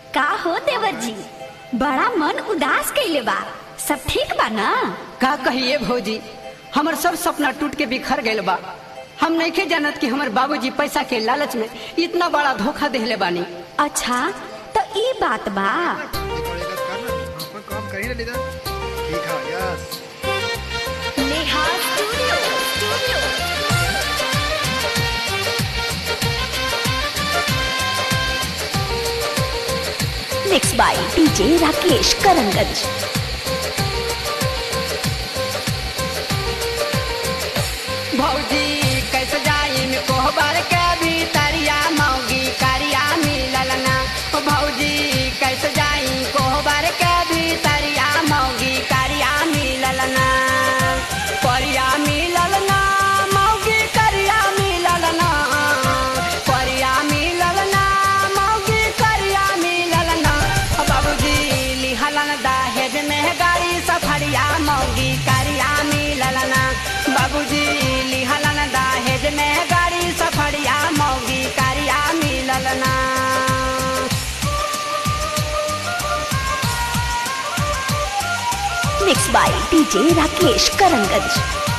का हो देवर जी बड़ा मन उदास कैले बा सब ठीक बा ना का कहिए भौजी हमर सब सपना टूट के बिखर गइल बा हम नहीं जानत कि हमर बाबूजी पैसा के लालच में इतना बड़ा धोखा देले बानी अच्छा तो ई बात बा ये पड़ेगा करना नहीं अपन काम कर ही लेगा ठीक है yes Neha studio studio mix by DJ Rakesh करंगज भौजी कैसे जाई में कोहबर के भीतरिया मौगी करिया मिलल ना ओ भौजी कैसे जाई कोहबर के भीतरिया मौगी करिया मिलल ना परिया मिलल ना मौगी करिया मिलल ना परिया मिलल ना मौगी करिया मिलल ना ओ बाबूजी लिहलन दहेज में गाड़ी सफरिया मौगी करिया मिलल ना बाबूजी लिहलन दहेज में गाड़ी सफरिया मौगी करिया मिलल ना मिक्स बाय डीजे राकेश करंगज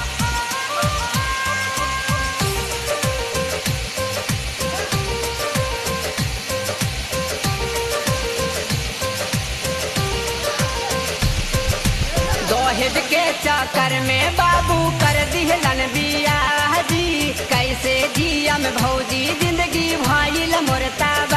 दहेज के चक्कर में बाबू कर दिहलन बियाह जी कैसे जियम भौजी जिंदगी भइल मोर ताब